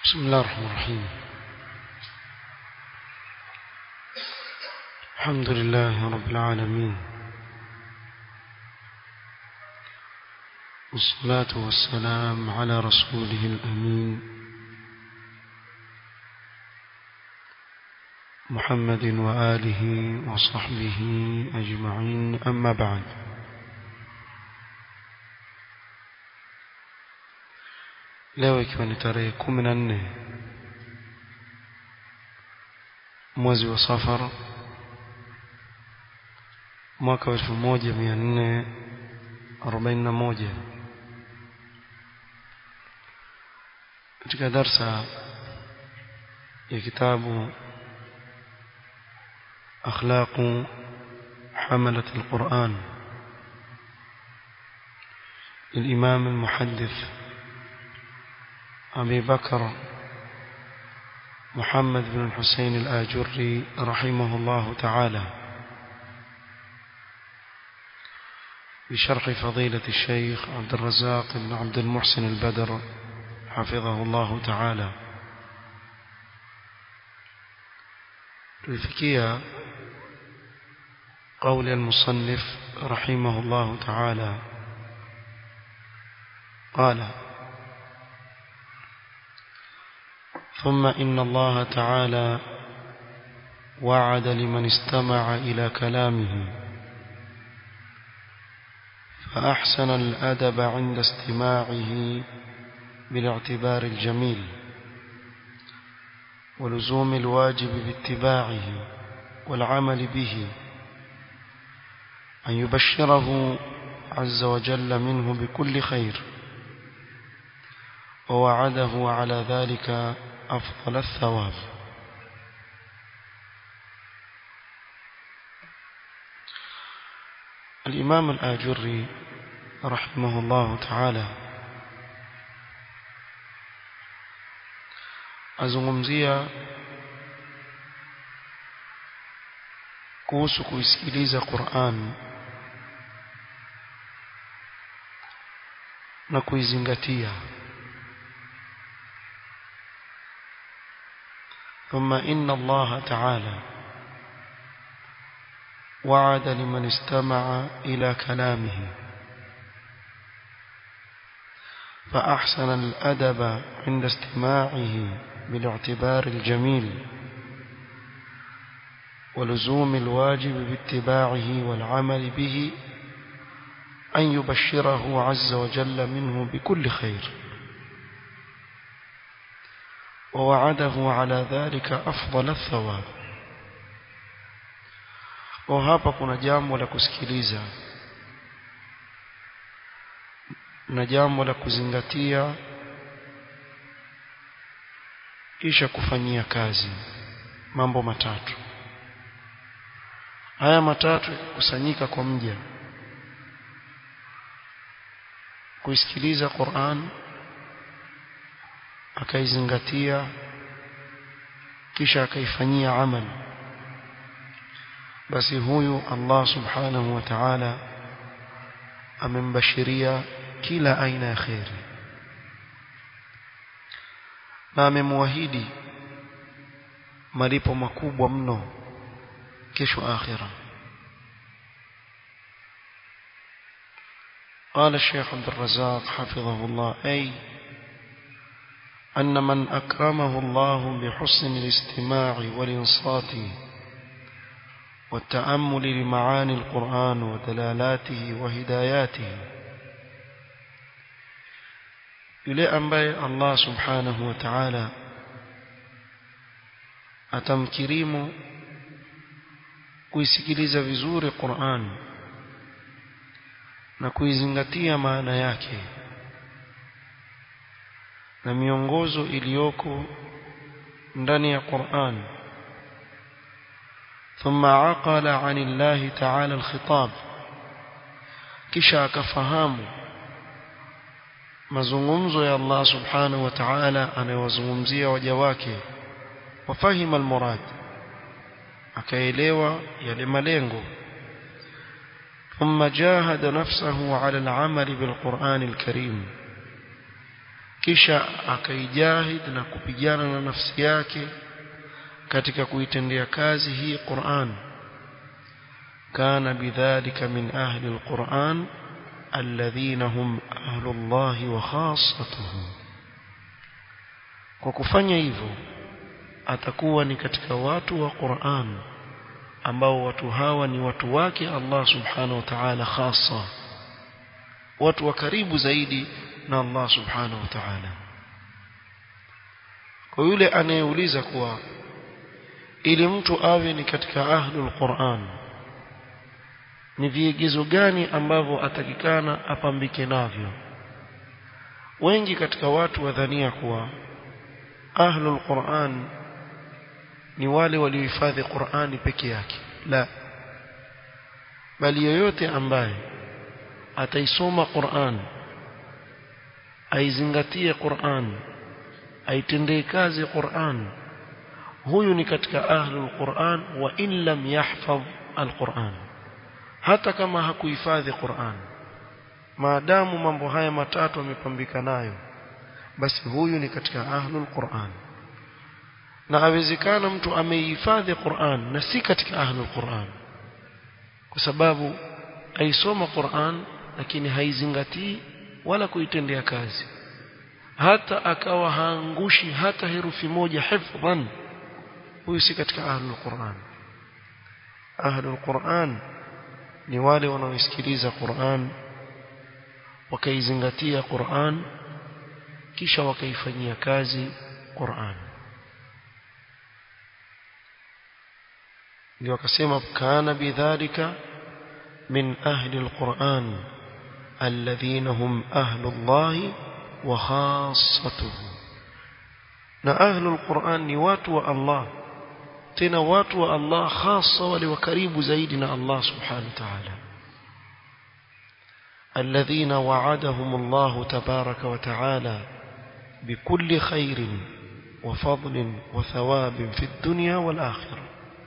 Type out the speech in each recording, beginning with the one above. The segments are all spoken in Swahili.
بسم الله الرحمن الرحيم الحمد لله رب العالمين والصلاة والسلام على رسوله الأمين محمد وآله وصحبه أجمعين أما بعد leo ikiwa ni tarehe kumi na nne mwezi wa safar mwaka wa elfu moja mia nne arobaini na moja katika darsa ya kitabu akhlaqu حملة القرآن للإمام المحدث أبي بكر محمد بن الحسين الآجري رحمه الله تعالى بشرح فضيلة الشيخ عبد الرزاق بن عبد المحسن البدر حفظه الله تعالى تلفكية قول المصنف رحمه الله تعالى قال ثم إن الله تعالى وعد لمن استمع إلى كلامه فأحسن الأدب عند استماعه بالاعتبار الجميل ولزوم الواجب باتباعه والعمل به أن يبشره عز وجل منه بكل خير ووعده على ذلك أفضل الثواب الإمام الآجري رحمه الله تعالى azungumzia kuhusu kuisikiliza Qur'an na kuizingatia ثم إن الله تعالى وعد لمن استمع إلى كلامه فأحسن الأدب عند استماعه بالاعتبار الجميل ولزوم الواجب باتباعه والعمل به أن يبشره عز وجل منه بكل خير ووعده على ذلك أفضل الثواب وهapa kuna jambo la kusikiliza na jambo la kuzingatia kisha kufanyia kazi mambo matatu haya matatu kusanyika kwa mja kuisikiliza Qur'an akaizingatia kisha akaifanyia amal basi huyu Allah subhanahu wa ta'ala amembashiria kila aina ya khairi na amemwahidi malipo makubwa mno kesho akhira قال الشيخ عبد الرزاق حفظه الله أي أن من أكرمه الله بحسن الاستماع والإنصات والتأمل لمعاني القرآن ودلالاته وهداياته yule ambaye Allah subhanahu wa ta'ala atamkirimu kuisikiliza vizuri Qur'an na kuizingatia maana yake na miongozo iliyoko ndani ya Qur'an ثم عقل عن الله تعالى الخطاب kisha akafahamu mazungumzo ya Allah subhanahu wa ta'ala anayowazungumzia waja wake wafahima almurad akaelewa yale malengo ثم جاهد نفسه على العمل بالقرآن الكريم kisha akaijahid na kupigana na nafsi yake katika kuitendea kazi hii Qur'an kana bidhalika min ahli alquran alladhina hum ahlullahi wa khassatuhu kwa kufanya hivyo atakuwa ni katika watu wa Qur'an ambao watu hawa ni watu wake Allah subhanahu wa ta'ala khassa watu wa karibu zaidi na Allah subhanahu wa ta'ala kwa yule anayeuliza kuwa ili mtu awe ni katika ahlul Qur'an ni vigezo gani ambavyo atakikana apambike navyo wengi katika watu wadhania kuwa ahlul Qur'an ni wale waliohifadhi Qur'ani peke yake la bali yoyote ambaye ataisoma Qur'an aizingatie Qur'an aitendee kazi Qur'an huyu ni katika ahlul Qur'an wa in lam yahfadh al-Qur'an hata kama hakuhifadhi Qur'an maadamu mambo haya matatu amepambika nayo basi huyu ni katika ahlul Qur'an na awezekana mtu ameihifadhi Qur'an na si katika ahlul Qur'an kwa sababu aisoma Qur'an lakini haizingatii wala kuitendea kazi hata akawa haangushi hata herufi moja hifdhan huyu si katika ahlul Qur'an ahlul Qur'an ni wale wanaosikiliza Qur'an wakaizingatia Qur'an kisha wakaifanyia kazi Qur'an ndio akasema kana bidhalika min ahli alquran alladhina hum ahlullah wa khassatuhu na ahli alquran ni watu wa Allah tena watu wa Allah hasa wale wa karibu zaidi na Allah subhanahu wa ta'ala الذين وعدهم الله تبارك وتعالى بكل خير وفضل وثواب في الدنيا والآخرة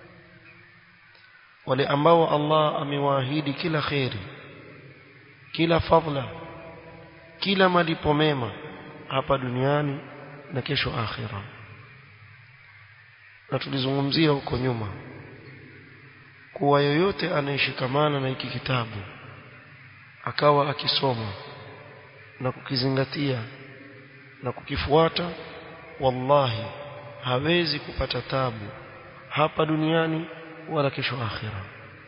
ولأنبوا الله أمواهيد كلا خير كلا فضل كلا malipo mema hapa duniani na kesho akhira na tulizungumzia huko nyuma kuwa yoyote anayeshikamana na hiki kitabu akawa akisoma na kukizingatia na kukifuata wallahi hawezi kupata tabu hapa duniani wala kesho akhira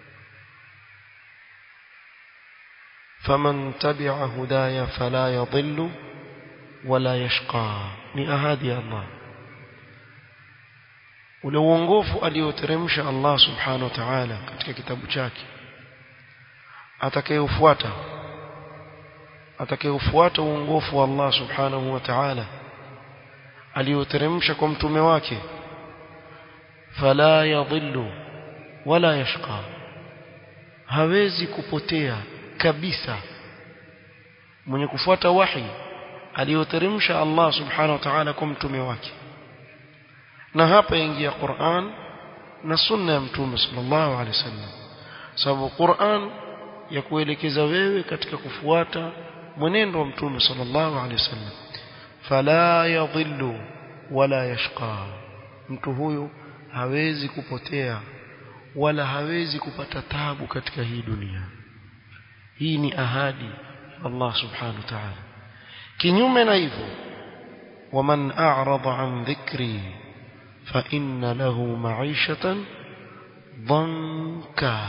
faman tabi'a hudaya fala yadhillu wala yashqa ni ahadi ya Allah ule uongofu alioteremsha Allah subhanahu wa ta'ala katika kitabu chake atakayefuata atakayefuata uongofu wa Allah subhanahu wa ta'ala alioteremsha kwa mtume wake fala yadhillu wala yashqa hawezi kupotea kabisa mwenye kufuata wahi alioteremsha Allah subhanahu wa ta'ala kwa mtume wake na hapa ingia Qur'an na sunna ya mtume sallallahu alaihi wasallam sababu Qur'an ya kuelekeza wewe katika kufuata mwenendo wa mtume sallallahu alaihi wasallam fala yadhillu wala yashqa mtu huyu hawezi kupotea wala hawezi kupata tabu katika hii dunia hii ni ahadi Allah subhanahu wa ta'ala kinyume na hivyo waman a'rada an dhikri fa inna lahu ma'ishatan dhanka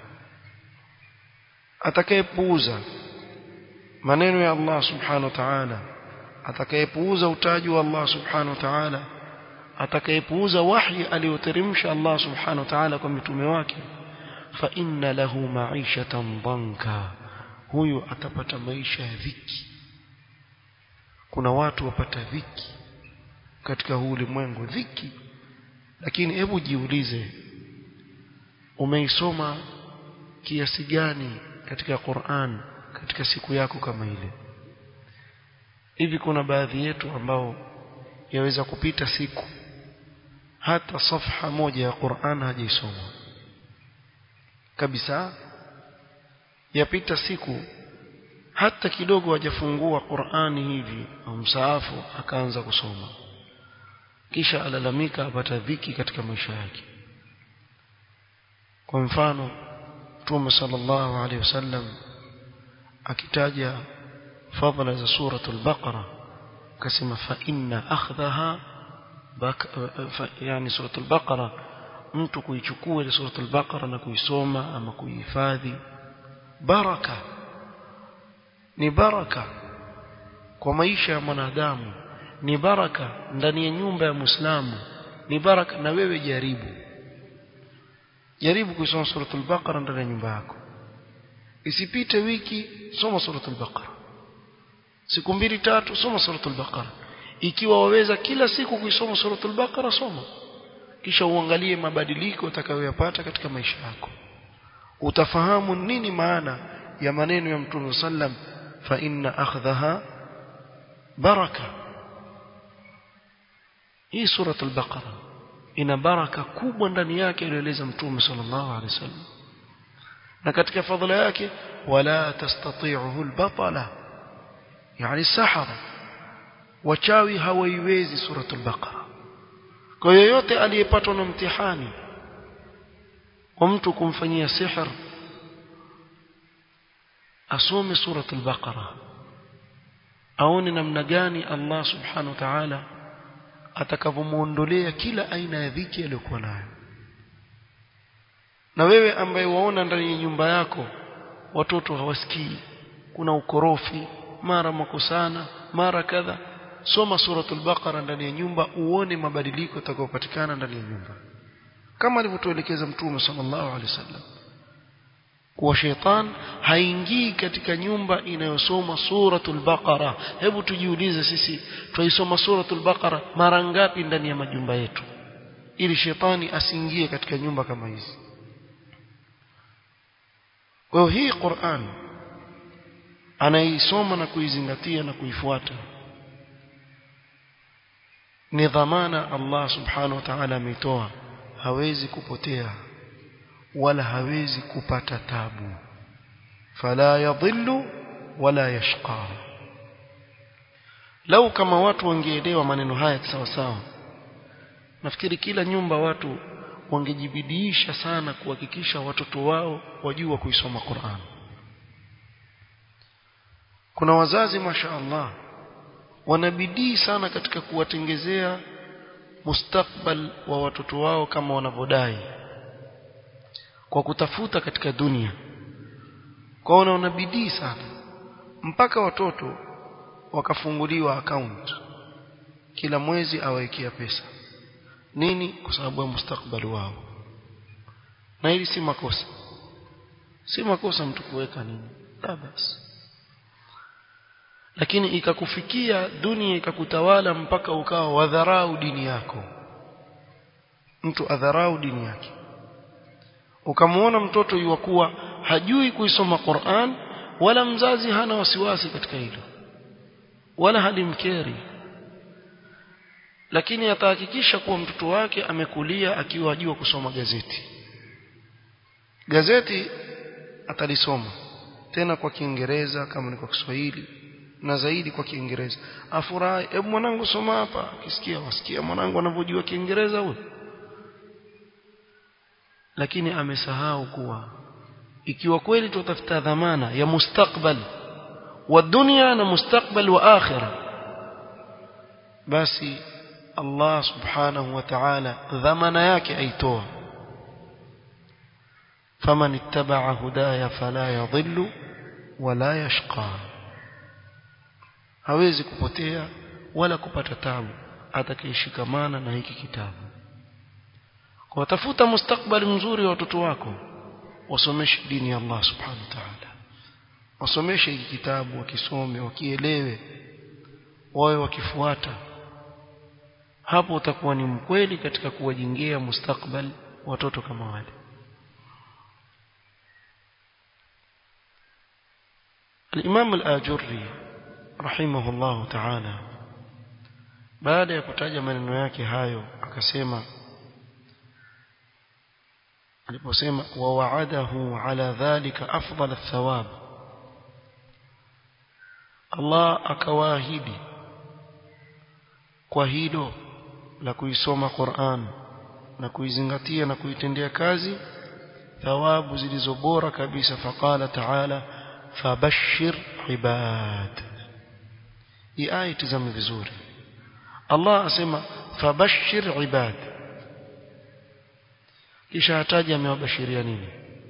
atakayepuuza maneno ya Allah subhanahu wa ta'ala atakayepuuza utaji wa Allah subhanahu wa ta'ala atakayepuuza wahi aliyoteremsha Allah subhanahu wa ta'ala kwa mitume wake fa inna lahu ma'ishatan dhanka huyu atapata maisha ya dhiki kuna watu wapata dhiki katika huu ulimwengu dhiki lakini hebu jiulize umeisoma kiasi gani katika Qur'an katika siku yako kama ile hivi kuna baadhi yetu ambao yaweza kupita siku hata safha moja ya Qur'an hajaisoma kabisa yapita siku hata kidogo hajafungua Qur'ani hivi au msaafu akaanza kusoma kisha alalamika apata dhiki katika maisha yake kwa mfano Mtume sallallahu alaihi wasallam akitaja fadhila za suratul baqara akasema fa inna akhdhaha yani suratul baqara mtu kuichukua ile suratul baqara na kuisoma ama kuihifadhi baraka ni baraka kwa maisha ya mwanadamu ni baraka ndani ya nyumba ya Muislamu ni baraka na wewe jaribu jaribu kusoma suratul baqara ndani ya nyumba yako isipite wiki soma suratul baqara siku mbili tatu soma suratul baqara ikiwa waweza kila siku kuisoma suratul baqara soma kisha uangalie mabadiliko utakayoyapata katika maisha yako utafahamu nini maana ya maneno ya Mtume sallam fa inna akhdhaha baraka hii suratul baqara ina baraka kubwa ndani yake iliyoeleza Mtume sallallahu alaihi wasallam na katika fadhila yake wala tastati'uhu albatala yani sahara wachawi hawaiwezi suratul baqara kwa yoyote aliyepatwa na mtihani wa mtu kumfanyia sihr asome suratul baqara aone namna gani Allah subhanahu wa ta'ala atakavyomuondolea kila aina ya dhiki aliyokuwa nayo na wewe ambaye waona ndani ya nyumba yako watoto hawasikii kuna ukorofi mara makosana mara kadha soma suratul baqara ndani ya nyumba uone mabadiliko yatakayopatikana ndani ya nyumba kama alivyotuelekeza mtume sallallahu alaihi wasallam kuwa sheitan haingii katika nyumba inayosoma suratul baqara hebu tujiulize sisi tuisoma suratul baqara mara ngapi ndani ya majumba yetu ili shetani asiingie katika nyumba kama hizi kwa hii Qur'an anaisoma na kuizingatia na kuifuata ni dhamana Allah subhanahu wa ta'ala ametoa hawezi kupotea wala hawezi kupata tabu fala yadhillu wala yashqa lau kama watu wangeelewa maneno haya sawa sawa nafikiri kila nyumba watu wangejibidiisha sana kuhakikisha watoto wao wajua kuisoma Qur'an kuna wazazi masha Allah wanabidii sana katika kuwatengezea mustakbal wa watoto wao kama wanavyodai kwa kutafuta katika dunia kwa wana bidii sana mpaka watoto wakafunguliwa account kila mwezi awaikia pesa nini kwa sababu ya mustakbali wao na hili si makosa si makosa mtu kuweka nini basi lakini ikakufikia dunia ikakutawala mpaka ukawa wadharau dini yako mtu adharau dini yake ukamwona mtoto yuwakuwa hajui kuisoma Qur'an wala mzazi hana wasiwasi katika hilo wala halimkeri lakini atahakikisha kuwa mtoto wake amekulia akiwa ajua kusoma gazeti gazeti atalisoma tena kwa Kiingereza kama ni kwa Kiswahili na zaidi kwa Kiingereza afurahi hebu mwanangu soma hapa akisikia wasikia mwanangu anavyojua Kiingereza huyo lakini amesahau kuwa ikiwa kweli tutafuta dhamana ya mustakbal wa dunia na mustakbal wa akhirah basi Allah subhanahu wa ta'ala dhamana yake aitoa faman ittaba'a hudaya fala yadhillu wala yashqa hawezi kupotea wala kupata tabu atakayeshikamana na hiki kitabu kwa tafuta mustakbali mzuri wa watoto wako wasomeshe dini ya Allah subhanahu wa ta'ala wasomeshe hiki kitabu wakisome wakielewe wawe wakifuata hapo utakuwa ni mkweli katika kuwajengea mustakbal watoto kama wale الإمام الآجري رحمه الله تعالى baada ya kutaja maneno yake hayo akasema aliposema wa wa'adahu ala dhalika afdal athawab Allah akawaahidi kwa hilo la kuisoma Qur'an na kuizingatia na kuitendea kazi thawabu zilizo bora kabisa faqala ta'ala fabashshir ibad hii aya tazame vizuri Allah asema fabashshir ibad kisha hataji amewabashiria nini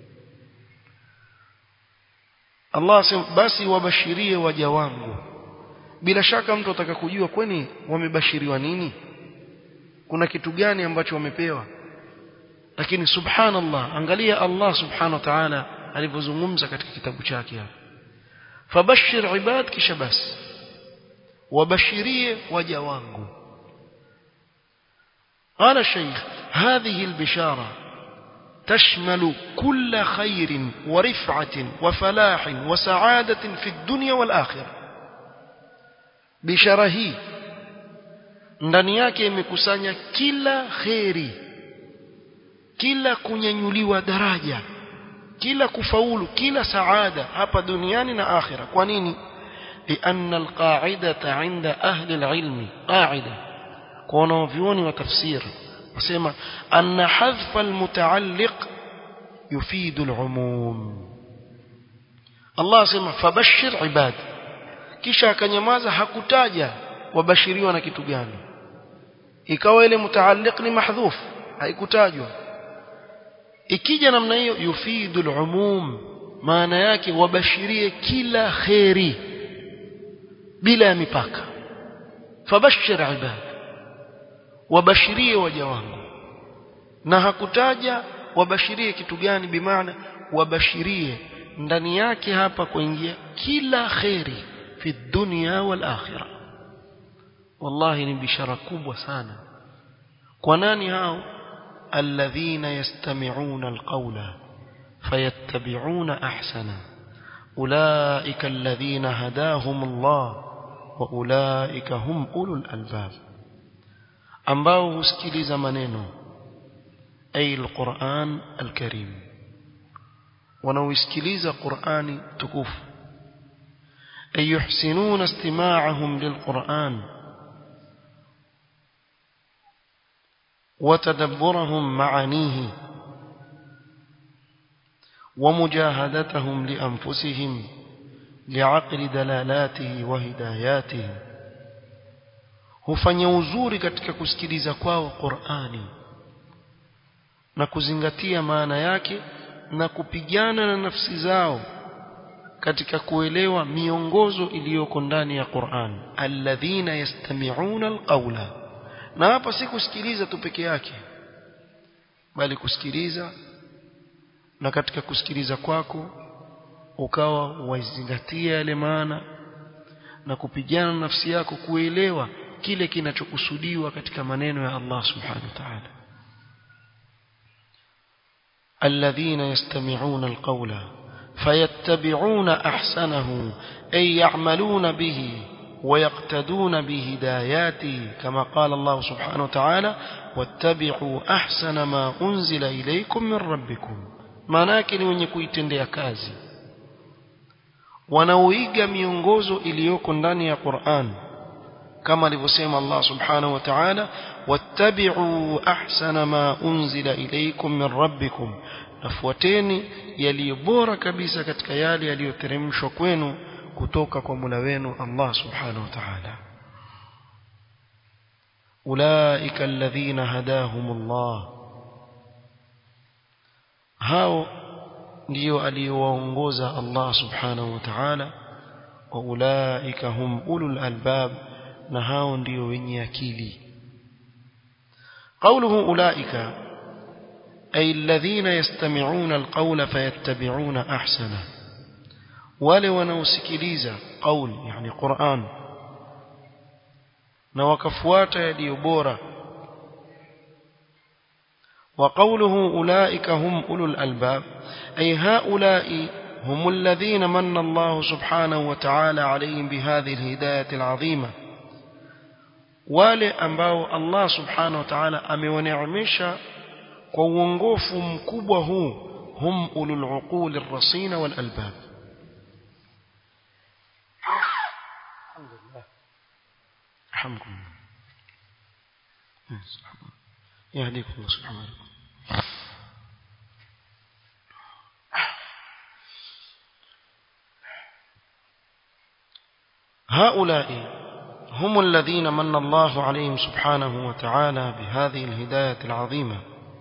Allah asema basi wabashirie waja wangu bila shaka mtu ataka kujua kwani wamebashiriwa nini kuna kitu gani ambacho wamepewa lakini subhanallah angalia Allah subhanahu wa ta'ala alivyozungumza katika kitabu chake hapa fabashir ibad kisha basi wabashirie waja wangu قال الشيخ هذه البشارة تشمل كل خير ورفعة وفلاح وسعادة في الدنيا والآخرة بشارة هي ndani yake imekusanya kila kheri kila kunyanyuliwa daraja kila kufaulu kila saada hapa duniani na akhira kwa nini لأن القاعدة عند أهل العلم قاعدة كونوا فيوني وتفسير وسيما أن حذف المتعلق يفيد العموم الله سيما فبشر عباد kisha akanyamaza hakutaja wabashiriwa na kitu gani ikawa ile mutaalliq ni mahdhuf haikutajwa ikija namna hiyo yufidu al-umum maana yake wabashirie kila khairi bila ya mipaka fabashir ibad wabashirie waja wangu na hakutaja wabashirie kitu gani bimaana wabashirie ndani yake hapa kuingia kila khairi fi dunya wal akhirah wallahi ni bishara kubwa sana kwa nani hao alladhina yastami'una alqawla fayattabi'una ahsana ulaika alladhina hadahum Allah wa ulaika hum ulul albab ambao husikiliza maneno ay alquran alkarim wanaoisikiliza qurani tukufu ay yuhsinuna istima'ahum lilquran وتدبرهم معانيه ومجاهدتهم لأنفسهم لعقل دلالاته وهداياته hufanya uzuri katika kusikiliza kwao Qur'ani na kuzingatia maana yake na kupigana na nafsi zao katika kuelewa miongozo iliyoko ndani ya Qur'an alladhina yastami'una alqawla na hapa si kusikiliza tu peke yake bali kusikiliza na katika kusikiliza kwako ukawa wazingatia yale maana na kupigana na nafsi yako kuelewa kile kinachokusudiwa katika maneno ya Allah subhanahu wa ta'ala الذين يستمعون القول فيتبعون أحسنه أي يعملون به ويقتدون بهداياته كما قال الله سبحانه وتعالى واتبعوا أحسن ما أنزل إليكم من ربكم manake ni wenye kuitendea kazi wanaoiga miongozo iliyoko ndani ya Qur'an kama alivyosema Allah subhanahu wa ta'ala wattabi'u ahsana ma unzila ilaykum min rabbikum nafuateni yaliyo bora kabisa katika yale yaliyoteremshwa kwenu kutoka kwa Mola wenu Allah subhanahu wa ta'ala ulaika alladhina hadahumullah hao ndio aliyowaongoza Allah subhanahu wa ta'ala wa ulaika hum ulul albab na hao ndio wenye akili قوله أولئك أي الذين يستمعون القول فيتبعون أحسنه wale wanaosikiliza qaul yani Qur'an na wakafuata yaliyo bora وقوله أولئك هم أولو الألباب أي هؤلاء هم الذين من الله سبحانه وتعالى عليهم بهذه الهداية العظيمة wale ambao Allah subhanahu wa ta'ala amewaneemesha kwa uongofu mkubwa huu hum ulul uqul ar-rasina wal albab رحمكم يهديكم الله سبحانه وتعالى هؤلاء هم الذين من الله عليهم سبحانه وتعالى بهذه الهداية العظيمة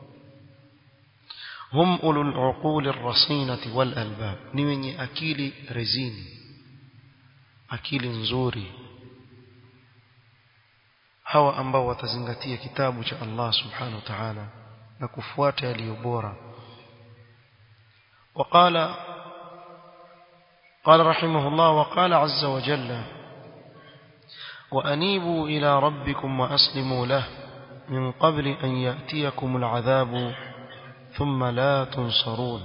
هم أولو العقول الرصينة والألباب نيني أكيل رزيني أكيل نزوري hawa ambao watazingatia kitabu cha Allah subhanahu wa ta'ala na kufuata yaliyo bora وقال قال رحمه الله وقال عز وجل وأنيبوا إلى ربكم وأسلموا له من قبل أن يأتيكم العذاب ثم لا تنصرون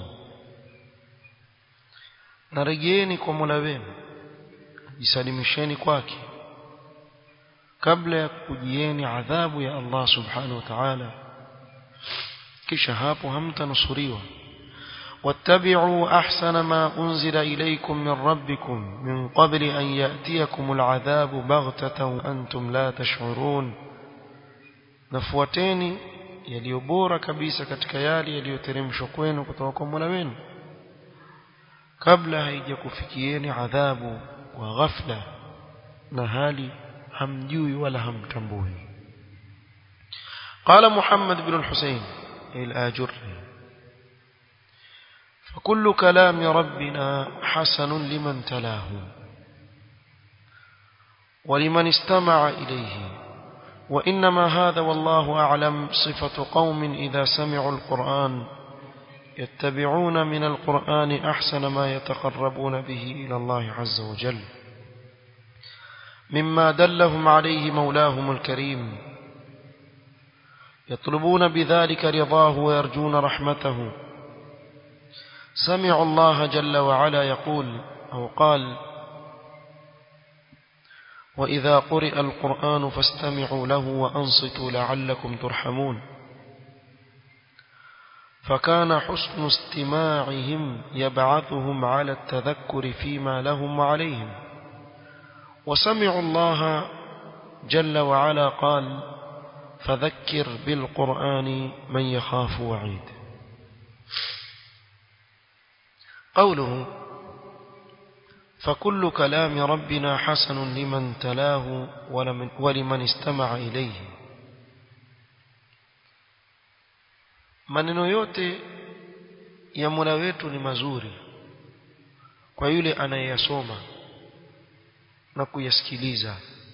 نرجيني كمولا wenu jisalimisheni kwake kabla ya kujieni adhabu ya Allah subhanahu wa ta'ala kisha hapo hamtanusuriwa واتبعوا أحسن ما أنزل إليكم من ربكم من قبل أن يأتيكم العذاب بغتة وأنتم لا تشعرون نفوتيني yaliyobora kabisa katika yale yaliyoteremshwa kwenu kutoka kwa Mola wenu kabla haijakufikieni adhabu wa ghafla na hali hamjui wala hamtambui قال محمد بن الحسين الآجري فكل كلام ربنا حسن لمن تلاه ولمن استمع إليه وإنما هذا والله أعلم صفة قوم إذا سمعوا القرآن يتبعون من القرآن أحسن ما يتقربون به إلى الله عز وجل مما دلهم عليه مولاهم الكريم يطلبون بذلك رضاه ويرجون رحمته سمعوا الله جل وعلا يقول أو قال وإذا قرئ القرآن فاستمعوا له وأنصتوا لعلكم ترحمون فكان حسن استماعهم يبعثهم على التذكر فيما لهم وعليهم وسمعوا الله جل وعلا قال فذكر بالقرآن من يخاف وعيد قوله فكل كلام ربنا حسن لمن تلاه ولمن استمع إليه maneno yote ya Mola wetu ni mazuri kwa yule anayeyasoma na kuyasikiliza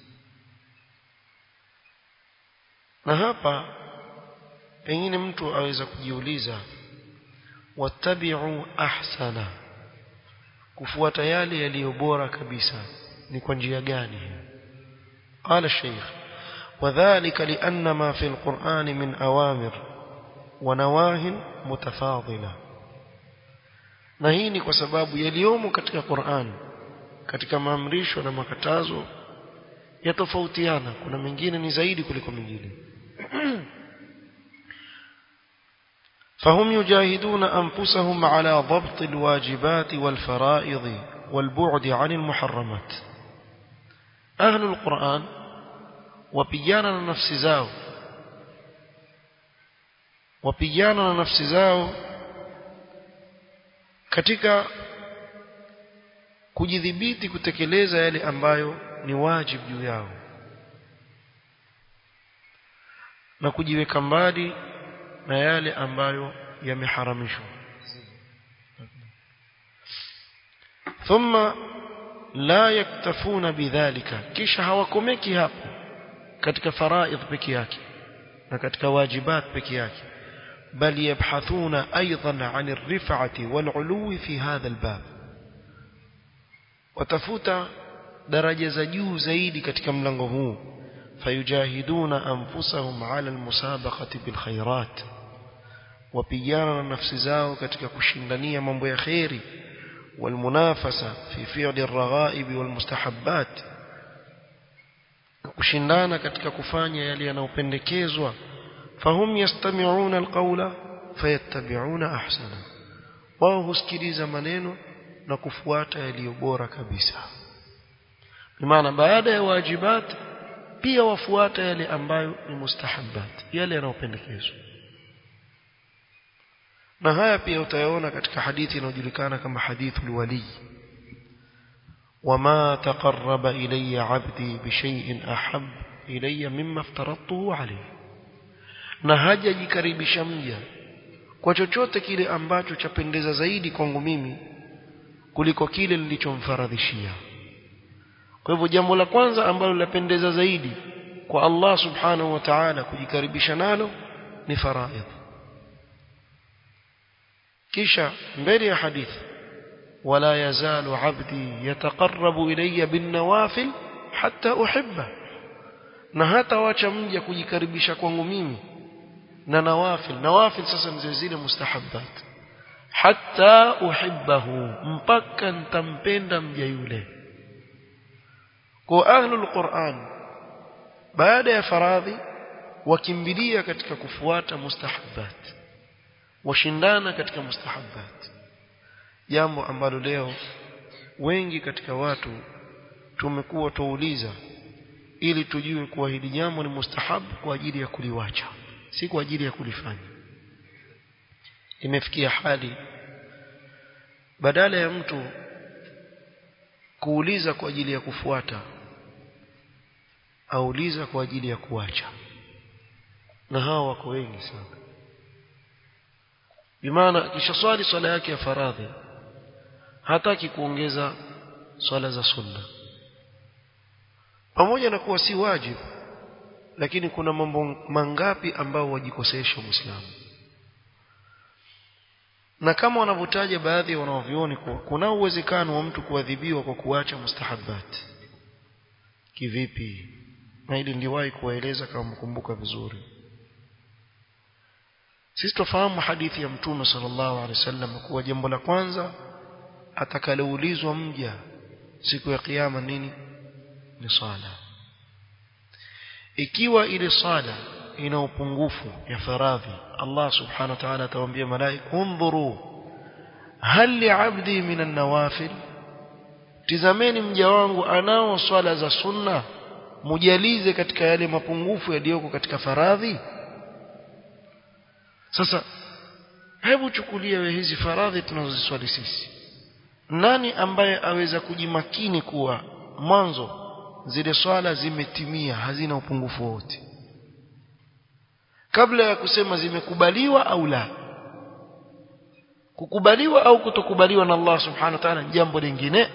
na hapa pengine mtu aweza kujiuliza wattabi'u ahsana kufuata yale yaliyo bora kabisa ni kwa njia gani قال الشيخ وذلك لأن ما في القرآن من أوامر ونواه متفاضلة na hii ni kwa sababu yaliyomo katika Qur'an katika maamrisho na makatazo yatofautiana kuna mengine ni zaidi kuliko mengine فهم يجاهدون أنفسهم على ضبط الواجبات والفرائض والبعد عن المحرمات أهل القرآن وبيانا نفس زاو وبيانا نفس زاو katika kujidhibiti kutekeleza yale ambayo ni wajibu juu yao na kujiweka mbali na yale ambayo yameharamishwa thumma la yaktafuna bidhalika kisha hawakomeki hapo katika faraidh peke yake na katika wajibat peke yake بل يبحثون أيضا عن الرفعة والعلو في هذا الباب وتفوت درجة جيو زيد katika mlango huu فيجاهدون أنفسهم على المسابقة بالخيرات وبيانا نفس zao katika kushindania mambo ya khairi والمنافسة في فعل الرغائب والمستحبات kushindana katika kufanya yale yanayopendekezwa فهم يستمعون القول فيتبعون احسنه wao husikiliza maneno na kufuata yaliyo bora kabisa maana baada ya wajibat pia wafuata yale ambayo ni mustahabbat yale yanayopendekezwa na haya pia utayaona katika hadithi inayojulikana kama hadithul wali wama taqarraba ilayya 'abdi bishay'in ahab ilayya mimma aftaradtuhu alayhi na hajajikaribisha mja kwa chochote kile ambacho chapendeza zaidi kwangu mimi kuliko kile nilichomfaradhishia kwa hivyo jambo la kwanza ambalo lapendeza zaidi kwa Allah subhanahu wa ta'ala kujikaribisha nalo ni faraidh kisha mbele ya hadithi wala yazalu abdi yataqarrabu ilayya bin nawafil hatta uhibba na hata wacha mja kujikaribisha kwangu mimi na nawafil nawafil sasa ni zile mustahabbat hatta uhibbahu mpaka nitampenda mja yule kwa ahlul Qur'an baada ya faradhi wakimbilia katika kufuata mustahabbat washindana katika mustahabbat jambo ambalo leo wengi katika watu tumekuwa tuuliza ili tujue kuwa hili jambo ni mustahabu kwa ajili ya kuliwacha si kwa ajili ya kulifanya imefikia hali badala ya mtu kuuliza kwa ajili ya kufuata auliza kwa ajili ya kuacha na hao wako wengi sana bimaana kisha swali swala yake ya faradhi hataki kuongeza swala za sunna pamoja na kuwa si wajibu lakini kuna mambo mangapi ambao wajikosesha muislamu na kama wanavyotaja baadhi ya wanaovioni kuwa kuna uwezekano wa mtu kuadhibiwa kwa kuacha mustahabbat kivipi na ili ndiwahi kuwaeleza kama mkumbuka vizuri sisi tufahamu hadithi ya mtume sallallahu alaihi wasallam kuwa jambo la kwanza atakaloulizwa mja siku ya kiyama nini ni sala ikiwa ile sala ina upungufu ya faradhi Allah subhanahu wa ta'ala atawaambia malaika undhuru hal li'abdi min an-nawafil tizameni mja wangu anao swala za sunna mujalize katika yale mapungufu yaliyoko katika faradhi sasa hebu chukulia we hizi faradhi tunazoziswali sisi nani ambaye aweza kujimakini kuwa mwanzo zile swala zimetimia hazina upungufu wote kabla ya kusema zimekubaliwa au la kukubaliwa au kutokubaliwa na Allah subhanahu wa ta'ala jambo lingine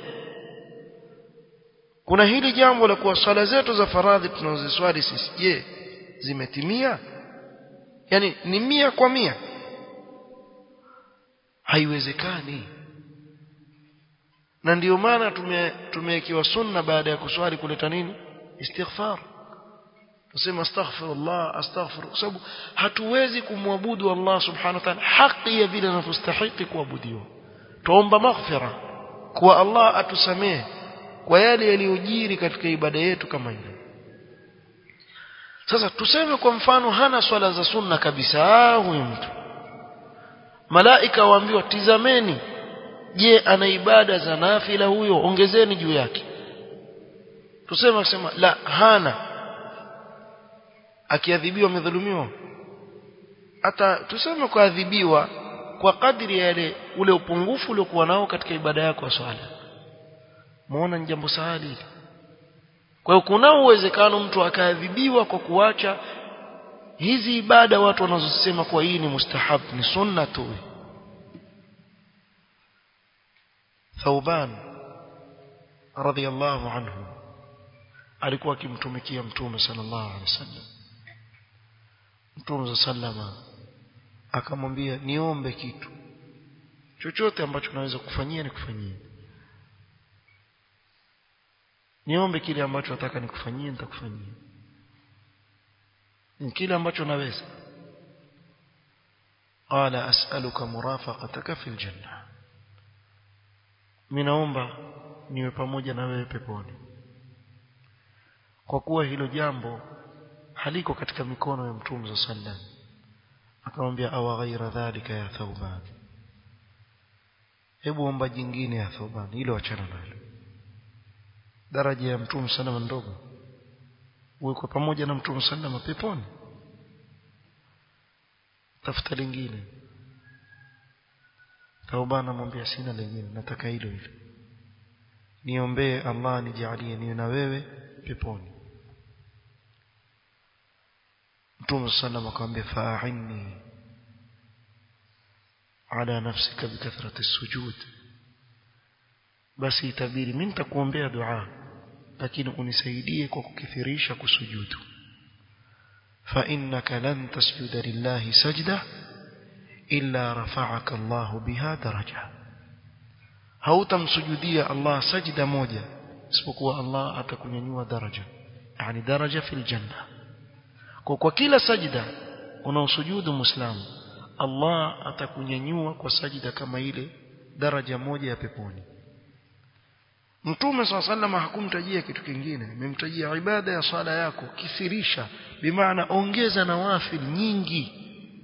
kuna hili jambo la kuwa swala zetu za faradhi tunazoswali sisi je zimetimia yani ni mia kwa mia haiwezekani na ndio maana tumewekewa sunna baada ya kuswali kuleta nini istighfar tuseme astaghfirullah astaghfir kwa sababu hatuwezi kumwabudu Allah subhanahu wa ta'ala haki ya vile anavyostahili kuabudiwa tuomba maghfira kwa Allah atusamehe kwa yale yaliyojiri katika ibada yetu kama ile sasa tuseme kwa mfano hana swala za sunna kabisa huyu mtu malaika waambiwa tizameni je ana ibada za nafila huyo ongezeni juu yake tuseme akisema la hana akiadhibiwa amedhulumiwa hata tuseme kuadhibiwa kwa kadri ya yale ule upungufu uliokuwa nao katika ibada yako ya swala muona ni jambo sahali kwa hiyo kuna uwezekano mtu akaadhibiwa kwa kuacha hizi ibada watu wanazosema kwa hii ni mustahab ni sunna tu Thauban radhiyallahu anhu alikuwa akimtumikia mtume sallallahu alaihi wasallam mtume sallama akamwambia niombe kitu chochote ambacho naweza kufanyia nikufanyie niombe kile ambacho nataka nikufanyie nitakufanyia kile ambacho naweza qala as'aluka murafaqataka fil janna minaomba niwe pamoja na wewe peponi kwa kuwa hilo jambo haliko katika mikono ya mtume za sallam akamwambia awa ghaira dhalika ya thauban hebu omba jingine ya thauban hilo achana nalo daraja ya mtume sana ndogo uwe pamoja na mtume sallama peponi tafuta lingine taubana mwambia sina lingine nataka hilo hilo niombee Allah nijalie niwe na wewe peponi Mtume sallam akamwambia fa'inni ala nafsika bikathrati sujud basi itabiri mimi nitakuombea dua lakini unisaidie kwa kukithirisha kusujudu fa innaka lan tasjuda lillahi sajda illa rafa'aka Allahu biha daraja hautamsujudia Allah sajda moja isipokuwa Allah atakunyanyua daraja yani daraja fil janna kwa kwa kila sajda unaosujudu muislamu Allah atakunyanyua kwa sajda kama ile daraja moja ya peponi Mtume swalla sallama hakumtajia kitu kingine amemtajia ibada ya sala yako kithirisha bimaana ongeza nawafil nyingi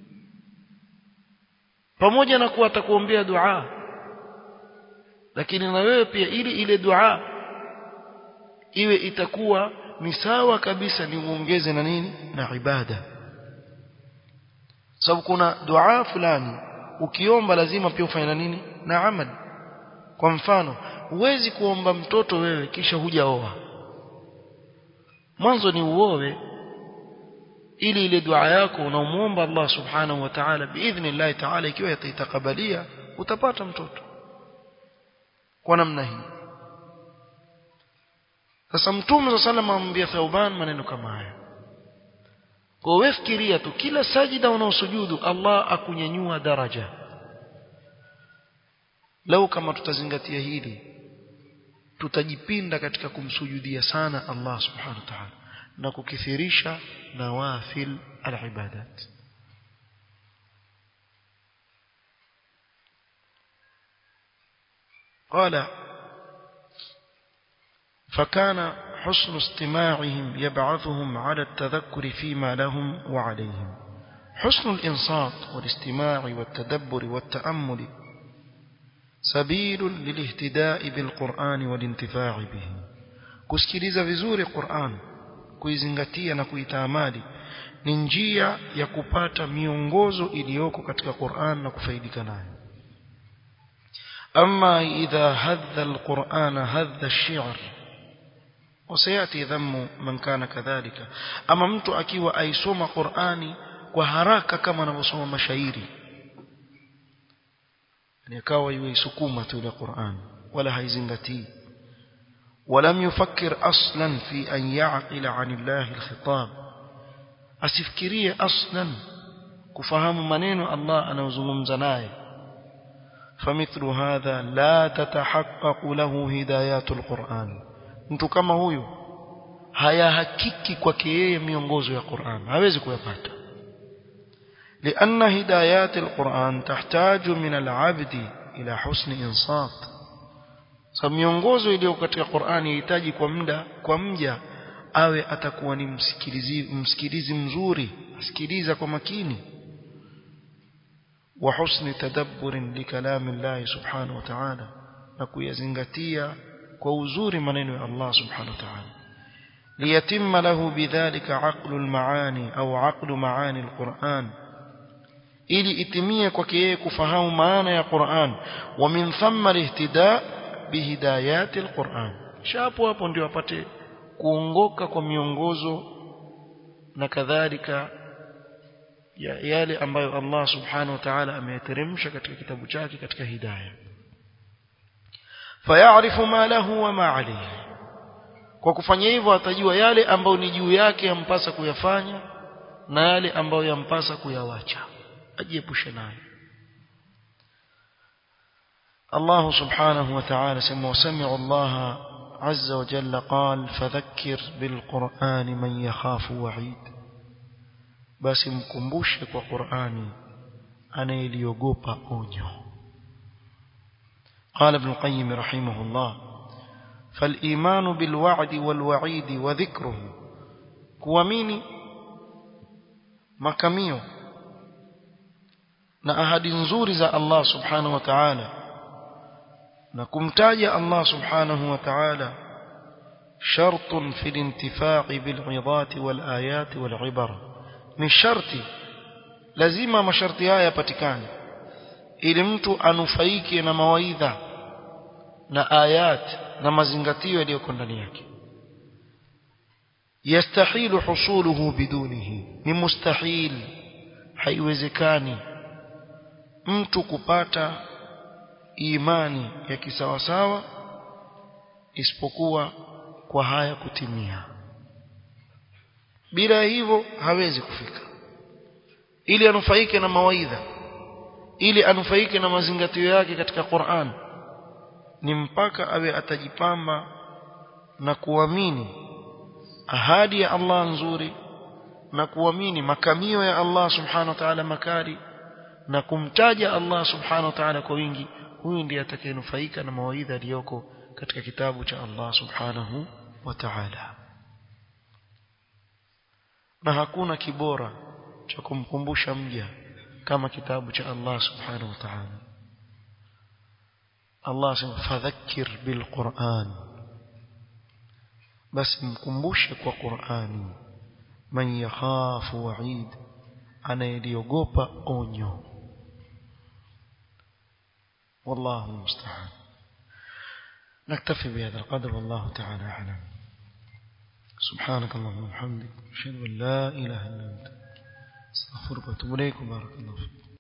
pamoja na kuwa atakuombea dua lakini na wewe pia ili ile dua iwe itakuwa ni sawa kabisa ni uongeze na nini na ibada sababu kuna dua fulani ukiomba lazima pia ufanye na nini na amali kwa mfano huwezi kuomba mtoto wewe kisha hujaoa mwanzo ni uowe ili ile dua yako unaomuomba Allah subhanahu wa ta'ala biidhnillah ta'ala ikiwa yataitakabalia utapata mtoto kwa namna hii sasa mtume wa sallam amwambia Thauban maneno kama haya kwa wewe fikiria tu kila sajida unaosujudu Allah akunyanyua daraja lau kama tutazingatia hili tutajipinda katika kumsujudia sana Allah subhanahu wa ta'ala na kukithirisha nawafil al-ibadat قال فكان حسن استماعهم يبعثهم على التذكر فيما لهم وعليهم حسن الإنصات والاستماع والتدبر والتأمل سبيل للاهتداء بالقرآن والانتفاع به kusikiliza vizuri Qur'an kuizingatia na kuitamali ni njia ya kupata miongozo iliyoko katika Qur'an na kufaidika nayo أما إذا هذ القرآن هذ الشعر وسيأتي ذم من كان كذلك أما mtu akiwa aisoma Qur'ani kwa haraka kama anavyosoma mashairi ni akawa yuisukuma tu ile Qur'an wala haizingatii ولم يفكر أصلا في أن يعقل عن الله الخطاب أسفكريه أصلا كفهم منين الله أنا وزممز نايه فمثل هذا لا تتحقق له هدايات القرآن mtu kama huyu hayahakiki kwake yeye miongozo ya Qur'an hawezi kuyapata لأن هدايات القرآن تحتاج من العبد إلى حسن إنصات sababu miongozo iliyo katika Qur'an inahitaji kwa muda kwa mja awe atakuwa ni msikilizi msikilizi mzuri asikiliza kwa makini وحسن تدبر لكلام الله سبحانه وتعالى نكويزنغتيا كوزور منين الله سبحانه وتعالى ليتم له بذلك عقل المعاني أو عقل معاني القرآن ili itimie kwake yeye kufahamu maana ya Qur'an wa min thamma lihtida bihidayati alquran shapo hapo ndio apate kuongoka kwa miongozo na kadhalika ya yale ambayo Allah subhanahu wa ta'ala ameyateremsha katika kitabu chake katika hidayah fayarifu ma lahu wa ma alayhi kwa kufanya hivyo atajua yale ambayo ni juu yake yampasa kuyafanya na yale ambayo yampasa kuyawacha ajiepushe nayo الله سبحانه وتعالى سمع وسمع الله عز وجل قال فذكر بالقرآن من يخاف وعيد basi mkumbushe kwa Qur'ani anayeliogopa onyo قال ابن القيم رحمه الله فالإيمان بالوعد والوعيد وذكره kuamini makamio na ahadi nzuri za Allah subhanahu wa ta'ala na kumtaja Allah subhanahu wa ta'ala شرط في الانتفاع بالعظات والآيات والعبر ni sharti lazima masharti haya yapatikane ili mtu anufaike na mawaidha na ayat na mazingatio yaliyoko ndani yake yastahilu husuluhu bidunihi ni mustahil haiwezekani mtu kupata imani ya kisawasawa isipokuwa kwa haya kutimia bila hivyo hawezi kufika ili anufaike na mawaidha ili anufaike na mazingatio yake katika Qur'an ni mpaka awe atajipamba na kuamini ahadi ya Allah nzuri na kuamini makamio ya Allah subhanahu wa ta'ala makari na kumtaja Allah subhanahu wa ta'ala kwa wingi huyu ndiye atakayenufaika na mawaidha yaliyoko katika kitabu cha Allah subhanahu wa ta'ala na hakuna kibora cha kumkumbusha mja kama kitabu cha Allah subhanahu wa ta'ala Allah sema fadhakkir bil Qur'an basi mkumbushe kwa Qur'ani man yakhafu wa'id anayeliogopa onyo والله المستعان نكتفي بهذا القدر والله تعالى أعلم سبحانك اللهم وبحمدك أشهد أن لا إله إلا أنت استغفرك واتوب إليك وبارك الله فيك